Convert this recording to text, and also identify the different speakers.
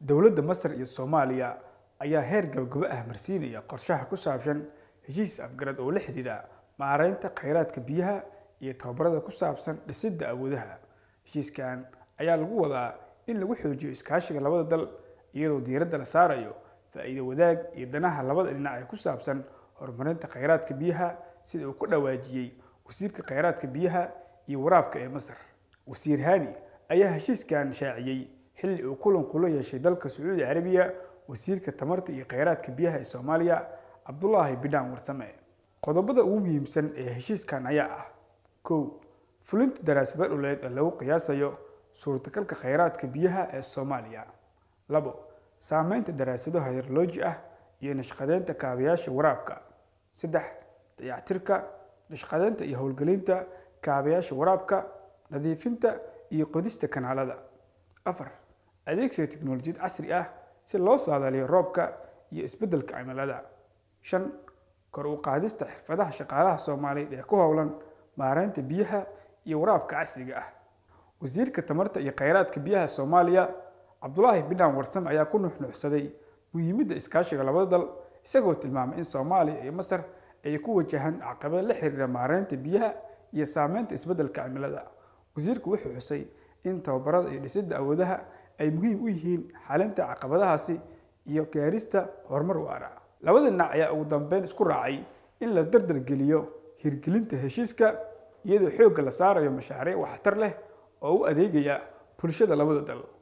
Speaker 1: dowladda masar iyo soomaaliya ayaa heer gabagabo ah marsiinaya qorshaha ku saabsan heshiis afgarad oo la xidhiidha maareynta kheyraadka biyaha iyo tababarada ku saabsan dhisidda awoodaha heshiiskan ayaa lagu wadaa in lagu xoojiyo iskaashiga labada dal iyadoo diiradda la saarayo faa'iido wadaag iyo danaha labada dhinac ee ku saabsan horumarinta kheyraadka biyaha sida uu ku dhawaajiyey wasiirka kheyraadka biyaha iyo waraabka ee masar wasiir hani ayaa heshiiskan shaaciyey xilli uu kulan kula yeeshay dalka sacuudi carabiya wasiirka tamarta iyo kheyraadka biyaha ee soomaaliya cabdulaahi bidhaan warsame qodobada ugu muhiimsan ee heshiiskan ayaa ah kow fulinta daraasado dhuleed ee lagu qiyaasayo suurtagalka kheyraadka biyaha ee soomaaliya labo saameynta daraasado hayroloji ah iyo nashqadeynta kaabayaasha waraabka saddex dayactirka nashqadeynta iyo howlgelinta kaabayaasha waraabka nadiifinta iyo qodista kanaalada afar adeegsiga tiknolojiyad casri ah si loo saadaaliyo roobka iyo isbeddelka cimilada shan kor u qaadista xirfadaha shaqaalaha soomaaliyeed ee ku howlan maareynta biyaha iyo waraabka casriga ah wasiirka tamarta iyo kheyraadka biyaha soomaaliya cabdulaahi bidhaan warsame ayaa ku nuxnuxsaday muhiimadda iskaashiga labada dal isagoo tilmaamay in soomaaliya iyo masar ay ku wajahaan caqabad la xiriira maareynta biyaha iyo saameynta isbeddelka cimilada wasiirku wuxuu xusay in tababarada iyo dhisidda awoodaha ay muhiim u yihiin xalinta caqabadahaasi iyo gaarista horumar waara labada dhinac ayaa ugu dambeyn isku raacay in la dardar geliyo hirgelinta heshiiska iyadoo xoogga la saarayo mashaariic waxtar leh oo u adeegaya bulshada labada dal